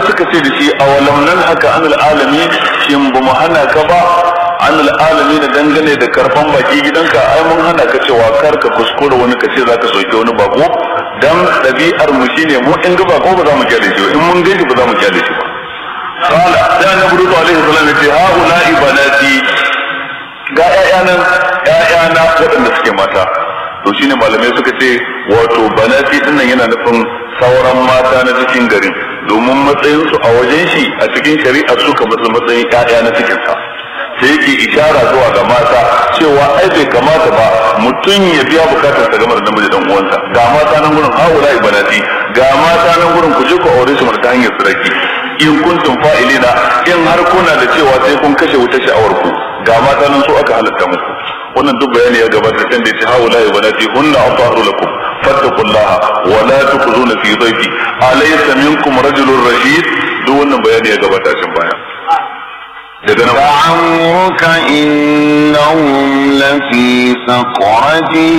suka ce da shi awalam nan haka anil alami shin ba mu hana ka ba anil alami na dangane da karfan baki gidanka ai mun hana ka cewa kar ka kuskura wani ka ce zaka soke wani bako dan ɗabi'ar mu shine mu in ga bako ba za mu kyale shi ba in mun gaji ba za mu kyale shi ba qala da annabi rutu alaihi salam ya ce haula ibanati ga ƴaƴanan ƴaƴana waɗanda suke mata to shine malamai suka ce wato banati dinnan yana nufin sauran mata na cikin garin domin matsayin su a wajen shi a cikin shari'a suka matsa matsayin ƴaƴa na cikin sa sai yake ishara zuwa ga mata cewa ai bai kamata ba mutum ya biya bukatar sa game da namiji dan uwansa ga mata nan gurin haula ibanati ga mata nan gurin ku je ku aure su ta hanyar sarki in kuntum fa'ilina in har kuna da cewa sai kun kashe wuta sha'awar ku ga mata nan su aka halatta muku wannan duk bayani ya gabata can da yace haula ya banati hunna atahru lakum fattaqullaha wa la tukhzuna fi dhayfi alaysa minkum rajulun rashid duk wannan bayani ya gabata can baya daga nan لعمرك إنهم لفي سقرتهم